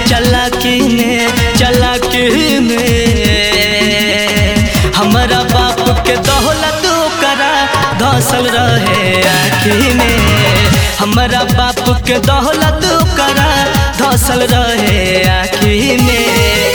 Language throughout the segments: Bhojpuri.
चलाकी में चलाकी में हमारा बाप के दौलत करा धसल रहे आखी में हमारा बाप के दौलत करा धसल रहे आखी में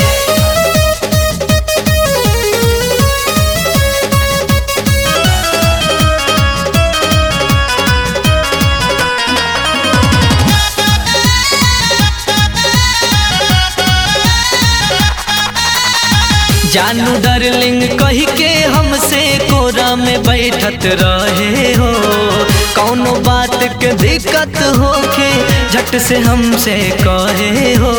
जानू डार्लिंग कही के हमसे कोरा में बैठत रहे हो कौनो बात के दिक्कत होके झट से हमसे कहे हो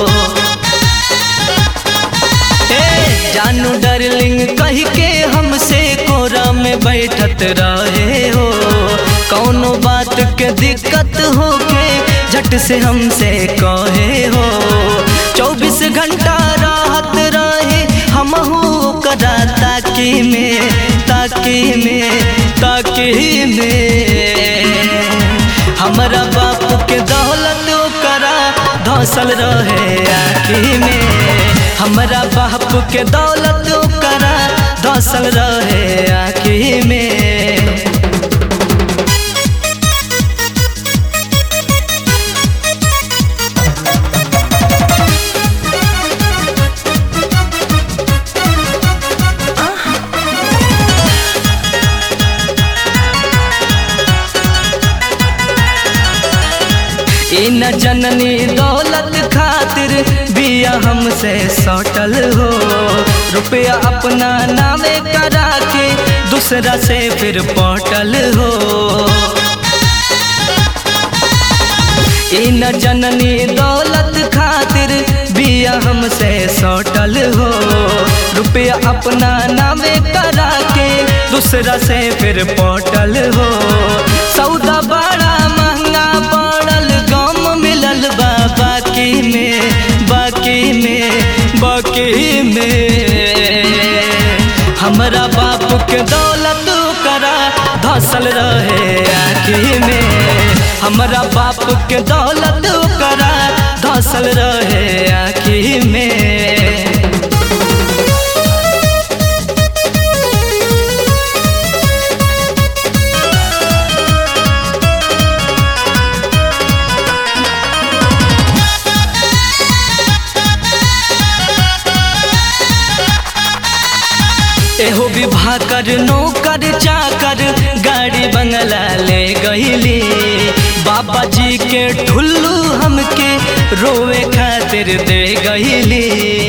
ए जानू डार्लिंग कही के हमसे कोरा में बैठत रहे हो कौनो बात के दिक्कत होके झट से हमसे कहे हो चौबीस घंटा राहत रहे हमहू करा ताकी में ताकी में ताकी में हमारा बाप के दौलत करा धसल रहे आखी में हमारा बाप के दौलत करा धसल रहे आखी में ई न जननी दौलत खातिर बिया हमसे सटल हो रुपया अपना नामे करा के दूसरा से फिर पटल हो ई न जननी दौलत खातिर बिया हमसे सटल हो रुपया अपना नामे करा के दूसरा से फिर पटल हो सौदा बड़ा महंगा पड़ल गम मिलल बा बाकी में बाकी में बाकी में हमारा बाप के दौलत करा धसल रहे आखी में हमारा बाप के दौलत करा धसल रहे आखी में एहो विवाह कर नौकर चाकर गाड़ी बंगला ले गईली बाबा जी के ठुल्लू हमके रोवे खातिर दे गईली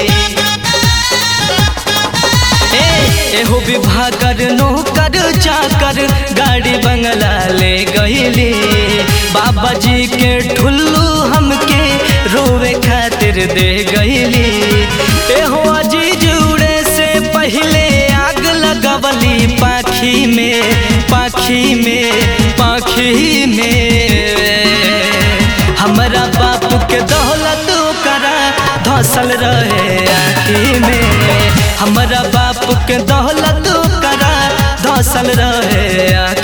ए एहो विवाह कर नौकर चाकर गाड़ी बंगला ले गईली बाबा जी के ठुल्लू हमके रोवे खातिर दे गईली एहो अजीज उड़े से पहले आग लगवली पाखी में पाखी में पाखी में हमारा बाप के दौलत करा धसल रहे आखी में हमारा बाप के दौलत करा धसल रहे आखी